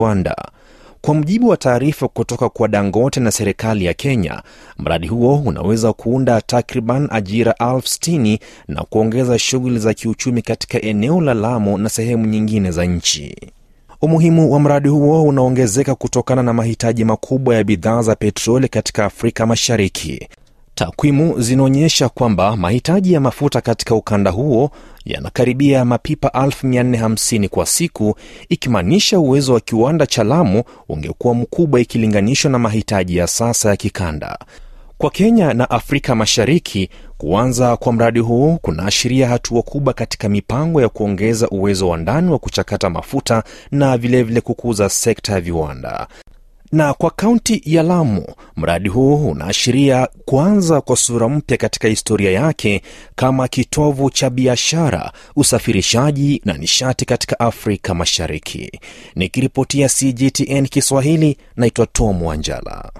viwanda. Kwa mujibu wa taarifa kutoka kwa Dangote na serikali ya Kenya, mradi huo unaweza kuunda takriban ajira elfu sitini na kuongeza shughuli za kiuchumi katika eneo la Lamu na sehemu nyingine za nchi. Umuhimu wa mradi huo unaongezeka kutokana na mahitaji makubwa ya bidhaa za petroli katika Afrika Mashariki. Takwimu zinaonyesha kwamba mahitaji ya mafuta katika ukanda huo yanakaribia mapipa 450 kwa siku, ikimaanisha uwezo wa kiwanda cha Lamu ungekuwa mkubwa ikilinganishwa na mahitaji ya sasa ya kikanda. Kwa Kenya na Afrika Mashariki, kuanza kwa mradi huu kunaashiria hatua kubwa katika mipango ya kuongeza uwezo wa ndani wa kuchakata mafuta na vilevile vile kukuza sekta ya viwanda na kwa kaunti ya Lamu, mradi huu unaashiria kuanza kwa sura mpya katika historia yake kama kitovu cha biashara, usafirishaji na nishati katika Afrika Mashariki. Nikiripotia CGTN Kiswahili, naitwa Tom Wanjala.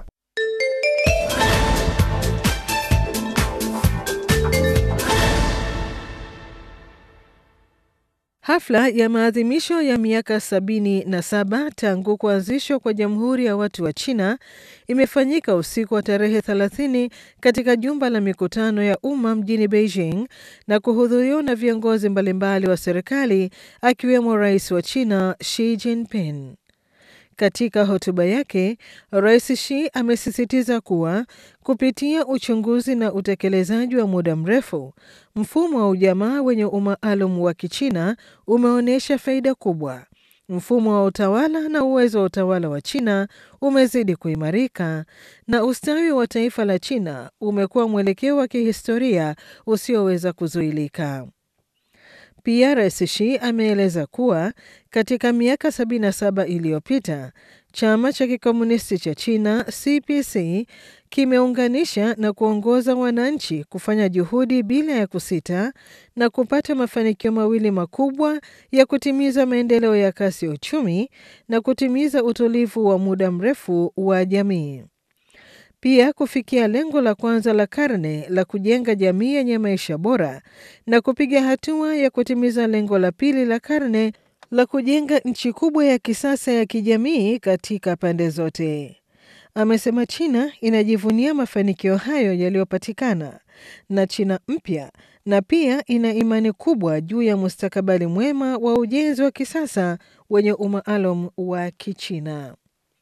Hafla ya maadhimisho ya miaka sabini na saba tangu kuanzishwa kwa Jamhuri ya Watu wa China imefanyika usiku wa tarehe 30 katika jumba la mikutano ya umma mjini Beijing na kuhudhuriwa na viongozi mbalimbali wa serikali akiwemo Rais wa China Xi Jinping. Katika hotuba yake, Rais Xi amesisitiza kuwa kupitia uchunguzi na utekelezaji wa muda mrefu, mfumo wa ujamaa wenye umaalum wa Kichina umeonyesha faida kubwa. Mfumo wa utawala na uwezo wa utawala wa China umezidi kuimarika na ustawi wa taifa la China umekuwa mwelekeo wa kihistoria usioweza kuzuilika. Pia Rais Xi ameeleza kuwa katika miaka 77 iliyopita chama cha kikomunisti cha China CPC kimeunganisha na kuongoza wananchi kufanya juhudi bila ya kusita na kupata mafanikio mawili makubwa ya kutimiza maendeleo ya kasi ya uchumi na kutimiza utulivu wa muda mrefu wa jamii. Pia kufikia lengo la kwanza la karne la kujenga jamii yenye maisha bora na kupiga hatua ya kutimiza lengo la pili la karne la kujenga nchi kubwa ya kisasa ya kijamii katika pande zote. Amesema China inajivunia mafanikio hayo yaliyopatikana na China mpya na pia ina imani kubwa juu ya mustakabali mwema wa ujenzi wa kisasa wenye umaalum wa Kichina.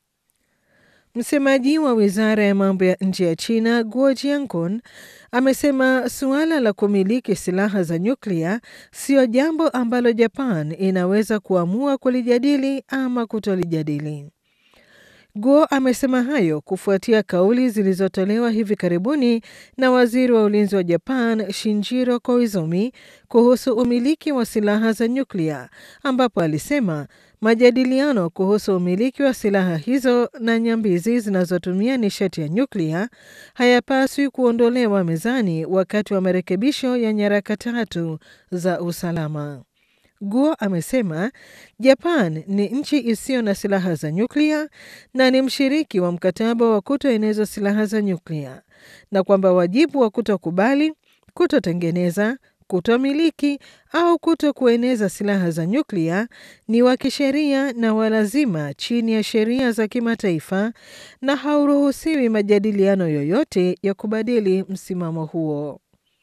Msemaji wa wizara ya mambo ya nje ya China Guo Jiankun amesema suala la kumiliki silaha za nyuklia siyo jambo ambalo Japan inaweza kuamua kulijadili ama kutolijadili. Guo amesema hayo kufuatia kauli zilizotolewa hivi karibuni na waziri wa ulinzi wa Japan Shinjiro Koizumi kuhusu umiliki wa silaha za nyuklia, ambapo alisema majadiliano kuhusu umiliki wa silaha hizo na nyambizi zinazotumia nishati ya nyuklia hayapaswi kuondolewa mezani wakati wa marekebisho ya nyaraka tatu za usalama. Guo amesema Japan ni nchi isiyo na silaha za nyuklia na ni mshiriki wa mkataba wa kutoeneza silaha za nyuklia na kwamba wajibu wa kutokubali, kutotengeneza, kutomiliki au kuto kueneza silaha za nyuklia ni wa kisheria na walazima chini ya sheria za kimataifa na hauruhusiwi majadiliano yoyote ya kubadili msimamo huo.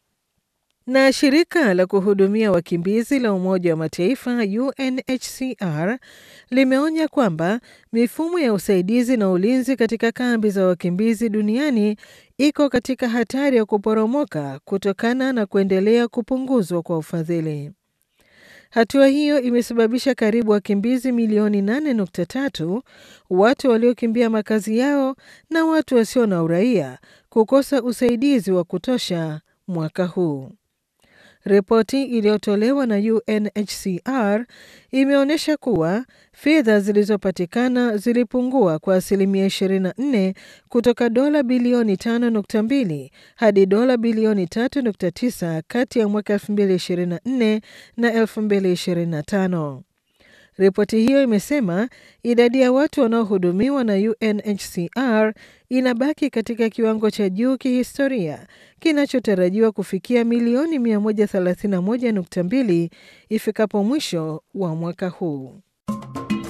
Na shirika la kuhudumia wakimbizi la Umoja wa Mataifa UNHCR limeonya kwamba mifumo ya usaidizi na ulinzi katika kambi za wakimbizi duniani iko katika hatari ya kuporomoka kutokana na kuendelea kupunguzwa kwa ufadhili. Hatua hiyo imesababisha karibu wakimbizi milioni 8.3, watu waliokimbia makazi yao na watu wasio na uraia kukosa usaidizi wa kutosha mwaka huu. Ripoti iliyotolewa na UNHCR imeonyesha kuwa fedha zilizopatikana zilipungua kwa asilimia 24 kutoka dola bilioni 5.2 hadi dola bilioni 3.9 kati ya mwaka 2024 na 2025. Ripoti hiyo imesema idadi ya watu wanaohudumiwa na UNHCR inabaki katika kiwango cha juu kihistoria kinachotarajiwa kufikia milioni 131.2 ifikapo mwisho wa mwaka huu.